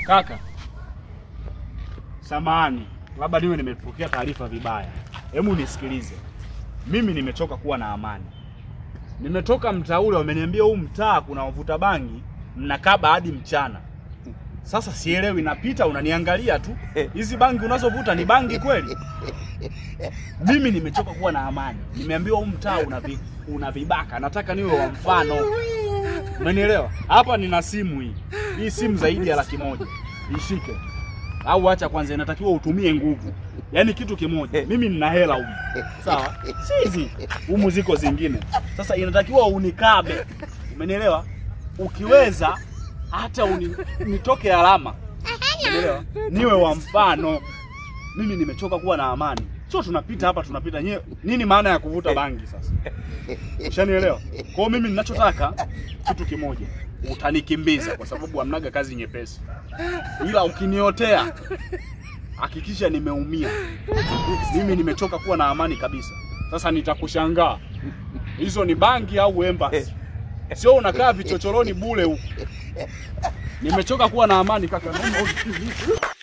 Kaka, samahani, labda niwe nimepokea taarifa vibaya. Hebu nisikilize, mimi nimechoka kuwa na amani. Nimetoka mtaa ule, wameniambia huu mtaa kuna wavuta bangi, mnakaba hadi mchana. Sasa sielewi, napita unaniangalia tu, hizi bangi unazovuta ni bangi kweli? Mimi nimechoka kuwa na amani, nimeambiwa huu mtaa una, vi, una vibaka, nataka niwe wa mfano. Umenielewa? Hapa nina simu hii. Hii simu zaidi ya laki moja. Ishike. Au acha kwanza inatakiwa utumie nguvu. Yaani kitu kimoja. Mimi nina hela humu. Sawa? Si hizi. Humu ziko zingine. Sasa inatakiwa unikabe. Umenielewa? Ukiweza hata uni, nitoke alama. Umenielewa? Niwe wa mfano. Mimi nimechoka kuwa na amani. Sio tunapita hapa tunapita nyewe. Nini maana ya kuvuta bangi sasa? Ushanielewa? Kwa hiyo mimi ninachotaka kitu kimoja, utanikimbiza kwa sababu hamnaga kazi nyepesi, ila ukiniotea hakikisha nimeumia. Mimi nimechoka kuwa na amani kabisa. Sasa nitakushangaa, hizo ni bangi au embassy? Sio unakaa vichochoroni bule huku. Nimechoka kuwa na amani kaka. Naomba usikize.